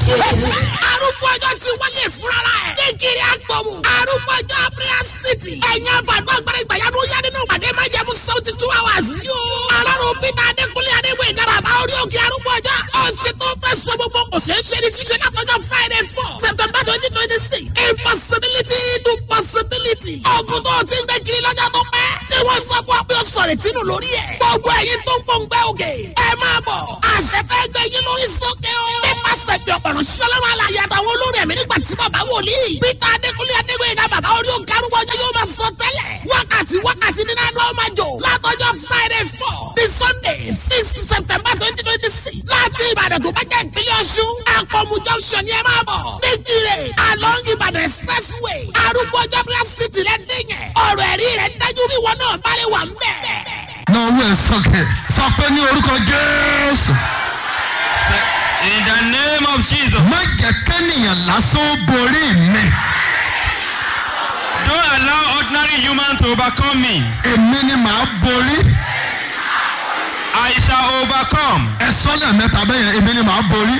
arúgbó ọjọ́ ti wáyé fúnra ẹ̀. ní kiri agbọ̀mù. arúgbó ọjọ́ prayer city. ẹ̀yin àfàdúrà gbọ́dọ̀ ìgbàyàdó yá nínú ìpàdé máa jẹ́ mú seventy two hours. yóò alárò peter adékúnlé adégbèyí ká bàbá orí òkè arúgbó ọjọ́. ọ̀sẹ̀ tó fẹ́ sọ gbogbo kò ṣeé ṣe ní ṣíṣe látọjọ́ friday four september twenty twenty six impossibility to possibility. ọ̀gùn tó ti ń gbẹ kiri lọ́jọ́ tó pẹ́. tí wọ́n sọ fún ọ pé ó sọ̀rọ̀ ìtinú lórí ẹ̀. gbogbo ẹ̀yin tó ń pòǹgbẹ́ òkè. ẹ máa bọ̀. àṣẹ fẹ́ gbẹ yín lórí sókè o. nípasẹ̀ bí ọ̀pọ̀lọ́ ṣọlọ́run alàyè àtàwọn olórí ẹ̀mí nígbà tí bàbá wòlíì. peter adékúnlé adégbèyí ká bàbá orí òkè arúgbó ọjọ́ yóò máa sọ tẹ́lẹ̀. wákàtí wákàtí nínú àná ọmọ àjò. látọjọ́ friday four ní sunday six september twenty twenty six. láti ìbàdàn tó bá jẹ́ ìpínlẹ̀ ọ̀ṣun. àpọ̀mù junction ni ẹ máa bọ̀. nígbìrè along ìbàdàn expressway. arúgbó ọjọ́ bí wọ́n sì tilẹ̀ dín yẹn. ọ̀rọ̀ ẹ̀rí rẹ̀ dájú bí wọn náà bá lè wà ń bẹ̀. na owó ẹ sọkè sọ pé ní orúkọ jésù In the name of Jesus. má jẹ kẹ́nìyàn lásán ó borí mi Don't allow ordinary human to overcome me. èmi ni màá borí I shall overcome. ẹ sọ́nà mẹ́ta bẹ́yẹn èmi ni màá borí.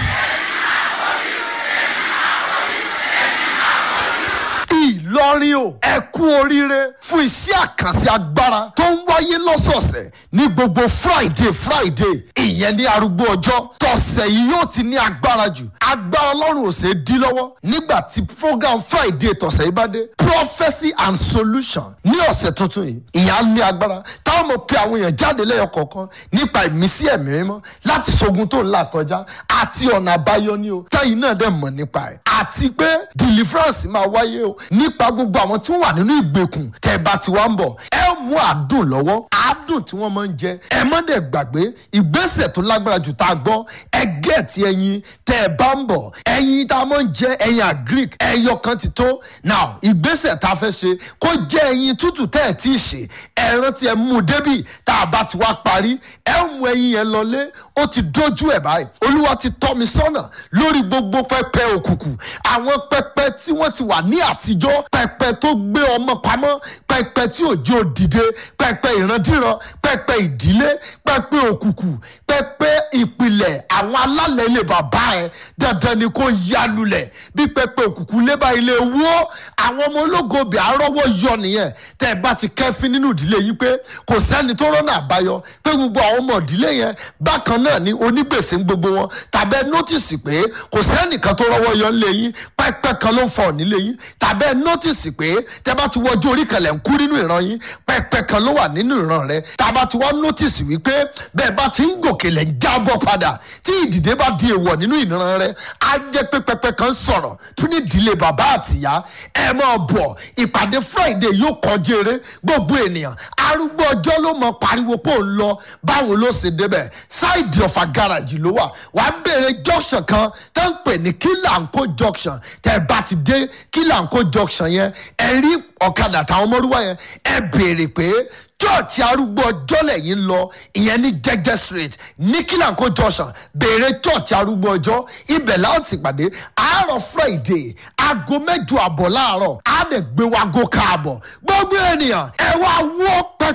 ìlọrin o ẹ kú oríire fún iṣẹ́ àkànṣe agbára tó ń wáyé lọ́sọ̀ọ̀sẹ̀ ní gbogbo friday friday ìyẹn ní arúgbó ọjọ́ tọ̀sẹ̀ yìí yóò ti ní agbára jù agbára ọlọ́run ò ṣeé dí lọ́wọ́ nígbà tí program friday tọ̀sẹ̀ yìí bá dé prophecy and solution ní ọ̀sẹ̀ tuntun yìí ìyá ní agbára táwọn mọ̀ pé àwọn èèyàn jáde lẹ́yọ kọ̀ọ̀kan nípa ìmísí ẹ̀mí mímọ́ láti ṣogun tó ń là kọjá àti ọ̀nà àbáyọ ní o táyìn náà dẹ̀ mọ̀ nípa ẹ̀ àti pé deliverance máa wáyé o nípa gbogbo àwọn tí wọ́n wà nínú ìgbèkùn tẹ́ bá ti wá ń bọ̀ ẹ mú àdùn lọ́wọ́ àdùn tí wọ́n máa ń jẹ ẹ má dẹ̀ gbàgbé ìgbésẹ̀ tó lágbára jù tá a gbọ́ ẹ gẹ̀ẹ́tì ẹyin tẹ́ ẹ bá ń bọ̀ ẹyin tá a máa ń jẹ ẹyin agric ẹyọ kan ti tó now ìgbésẹ̀ tá a fẹ́ ṣe kó jẹ́ ẹyin tútù tẹ́ ẹ tí ì ṣe ẹran tí ẹ mú débì tá a bá ti wá parí ẹ mú ẹyin yẹn lọlé ó ti dójú ẹ báyìí olúwa ti tọ́ mi sọ́nà lórí gbogbo pẹpẹ òkùnkùn àwọn pẹpẹ tí wọ́n ti wà ní àtijọ́ pẹpẹ tó gbé ọmọ pamọ́ pẹpẹ tí òjò dìde pẹpẹ ìrandíran pẹpẹ ìdílé pẹpẹ òkùnkùn pẹpẹ ìpìlẹ̀ àwọn alálẹ̀ ilé bàbá ẹ dandan ni kò yálulẹ̀ bí pẹpẹ òkùnkùn lébà ilé wó àwọn ọmọ ológo bẹ̀ àrọ́wọ́ yọ nìyẹn tẹ́ ẹ bá ti kẹ́fín nínú ìdílé yìí pé kò sẹ́ni tó rọ́nà àbáyọ pé gbogbo àwọn ọmọ ìdílé yẹn bákan náà ni onígbèsè ń gbogbo wọn tàbẹ́ nọ́tìsì pé kò sẹ́nìkan tó rọ́wọ́ yọ nílé yín pẹ́pẹ́ kan ló ń fọ̀ nílé yín tàbẹ́ nọ́tìsì pé tẹ́ bá ti wọjú orí kan lẹ̀ ń kú nínú ìran yín pẹ́pẹ́ kan ló wà nínú ìran rẹ tàbá ti wọ́n nọ́tìsì wípé bẹ́ẹ̀ bá ti ń gòkè lẹ̀ ń jábọ̀ padà tí ìdìde bá di èèwọ̀ nínú ìran rẹ á jẹ́ pé pẹ́pẹ́ kan sọ̀rọ̀ fún ìdílé bàbá àtìyá ẹ máa bọ̀ ìpàdé friday yóò kọjú eré gbogbo ènìyàn arúgbó ọjọ́ ló mọ pariwo pé òun lọ báwo ló ṣe débẹ̀ ṣáìdì ọ̀fà gáràjì ló wà wàá béèrè junction kan tó ń pè ní kílàǹkó junction tẹ́ bá ti dé kílàǹkó junction yẹn ẹ rí ọ̀kadà táwọn ọmọlúwa yẹn ẹ béèrè pé church arúgbó ọjọ́ lẹ́yìn lọ ìyẹn ní jẹ́jẹ́ street ní kílàǹkó junction béèrè church arúgbó ọjọ́ ibẹ̀ láti pàdé àárọ̀ friday aago mẹ́jọ àbọ̀ láàárọ̀ á lè gbé wa go káàbọ̀ gbogbo ènìyàn ẹ wá wọ́ pẹ́